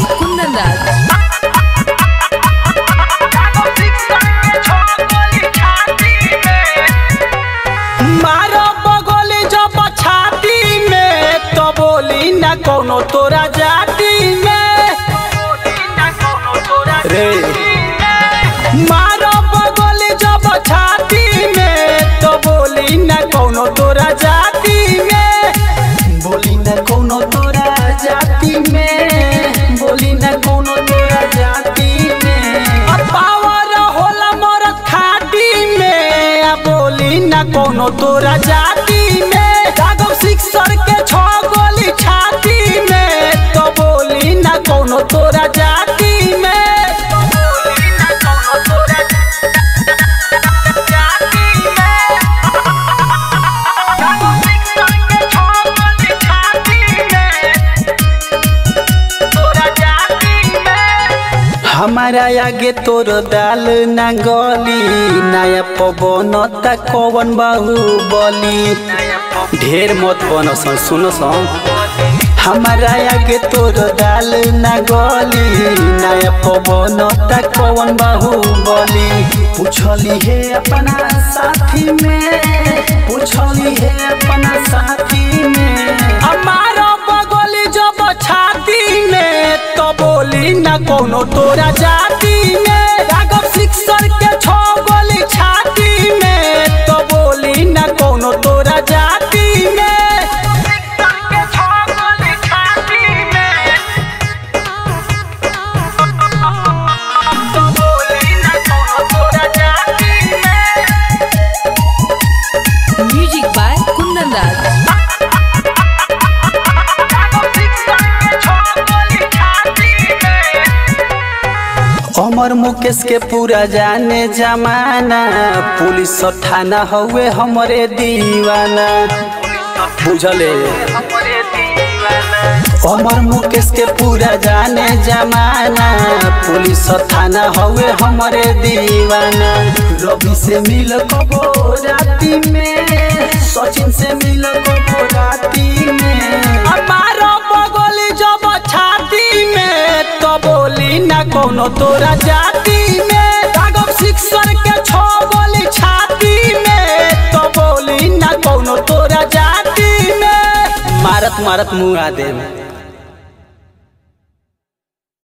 Kundan Raj. मारो बगोली जब छाती में तो बोली न कोनो तोरा जाति में रे मारो बगोली जब छाती में तो बोली न कोनो तोरा जाति में बोली न कोनो तोरा जाति में बोली न कोनो तोरा जाति में अब पावर होला मोर खाटी में आ बोली न कोनो तोरा जाति में जागो सिक्सर के छो गोली छाती में तो बोली न कोनो तोरा जाति में तो बोली न कोनो तोरा जाति में जागो सिक्सर के छो गोली छाती में तोरा जाति में हमारा आगे तोर दाल ना गली नया पवन ता कवन बाहु बली ढेर मत बन सुन हमारा आगे तोर दाल ना गली नया पवन ता कवन बाहु बली पूछली है अपना साथी में पूछली है अपना साथी में हमारा बगली जब छाती में तो बोली न कोनो तोरा जाति में राघव सिक्सर के छो गोली छाती में तो बोली न कोनो तोरा जाति में सिक्सर के छो गोली छाती में तो बोली न कोनो तोरा जाति में Music by Kundan Raj. अमर मुकेश के पूरा जाने जमाना पुलिस थाना हउए हमरे दीवाना बुझले अमर मुकेश के पूरा जाने जमाना पुलिस थाना हउए हमरे दीवाना रवि से मिल कबो राती में सचिन से मिल कबो राती में हमारो बगली जब छाती में तो बोली ना कोनो तोरा जाति में राघव सिक्सर के छो गोली छाती में तो बोली ना कोनो तोरा जाति में मारत मारत मुँह आ दे